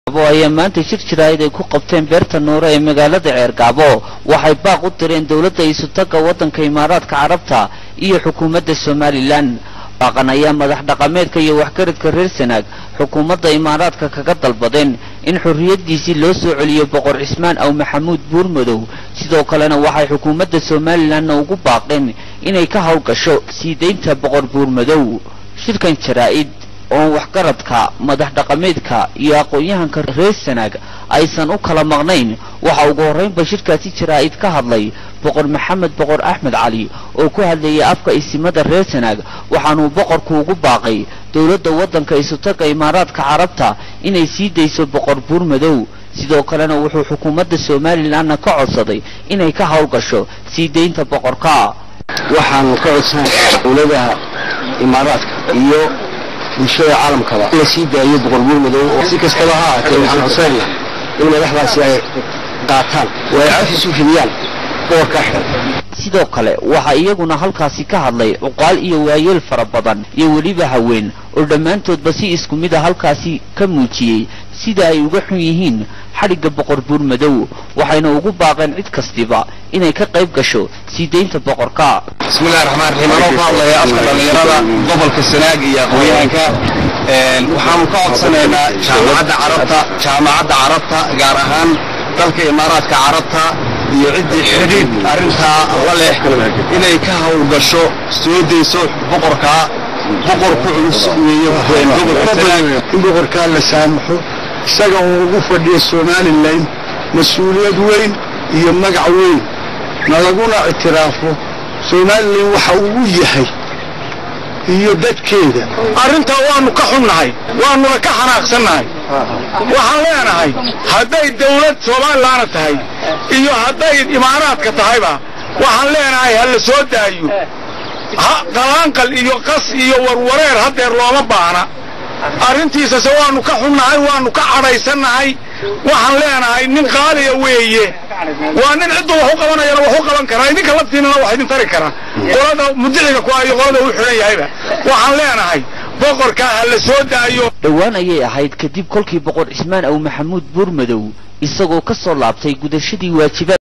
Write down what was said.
ayaa maanta shir jiraayad ay ku qabteen beerta nuure ee magaalada ceergaabo waxay baaq u direen dowladda isutaga waddanka imaaraadka carabta iyo xukuumadda somalilan baaqan ayaa madax dhaqameedka iyo waxgaradka reer sanaag xukuumadda imaaraadka kaga dalbadeen in xorriyaddiisii loo soo celiyo boqor cismaan aw maxamuud buurmadow sidoo kalena waxay xukuumadda somalilanna ugu baaqeen inay ka howlgasho sii daynta boqor buurmadow shirkan jaraa'id oo waxgaradka madax dhaqameedka iyo aqoon-yahanka reer sanaag aysan u kala maqnayn waxa ugu horraynba shirkaasi jaraa'id ka hadlay boqor maxamed boqor axmed cali oo ku hadlayay afka isimada reer sanaag waxaanuu boqorku ugu baaqay dowladda waddanka isutaga imaaraadka carabta inay sii dayso boqor buurmadow sidoo kalena wuxuu xukuumadda somalilanna ka codsaday inay ka howlgasho sii daynta boqorka waxaanu ka codsanayaa dowladaha imaaraadka iyo bulshada caalamkaba in la sii daayo boqor buurmadow oo si kastaba ha ahaatee waxaan codsanaynaa in madaxdaasi ay qaataan oo ay cafis u fidiyaan boqorkaa xidhan sidoo kale waxaa iyaguna halkaasi ka hadlay cuqaal iyo waayeel fara badan iyo weliba haween oo dhammaantoodba si isku mid a halkaasi ka muujiyey sida ay uga xun yihiin xadhigga boqor buurmadow waxayna ugu baaqeen cid kastiba inay ka qayb gasho sii daynta boqorka bismillahi raxmaan raxiim anoo ka hadlaya afka dhallinyarada gobolka sanaag iyo aqoon-yahanka waxaanu ka codsanaynaa jaamacadda carabta jaamacadda carabta gaar ahaan dalka imaaraadka carabta iyo ciddii xidhiidh arrintaa la leh inay ka howlgasho soo dayso boqorkaa boqor ku culus weeye gobolka sanaag in boqorkaa la saamaxo isaga uu ugu fadhiyo somalilan mas-uuliyad weyn iyo magac weyn na laguna ictiraafo somalilan waxa uu yahay iyo dadkeeda arrintaa waannu ka xunnahay waannuna ka xanaaqsannahay waxaan leenahay hadday dawlad soomalilaana tahay iyo hadday imaaraadka tahayba waxaan leenahay ha la soo daayo qalaanqal iyo qas iyo warwareer haddeer looma baahna arrintiisase waannu ka xunnahay waannu ka cadhaysannahay waxaan leenahay nin qaaliya weeye waa nin ciddu wax u qabanayana wax u qaban karaa idinka laftiinana wax idin tari kara qolada mudiciga ku iyo qolada uu xidhan yahayba waxaan leenahay boqorkaa ha la soo daayo dhowaan ayay ahayd kadib kolkii boqor cismaan aw maxamuud buurmadow isagoo ka soo laabtay gudashadii waajibaad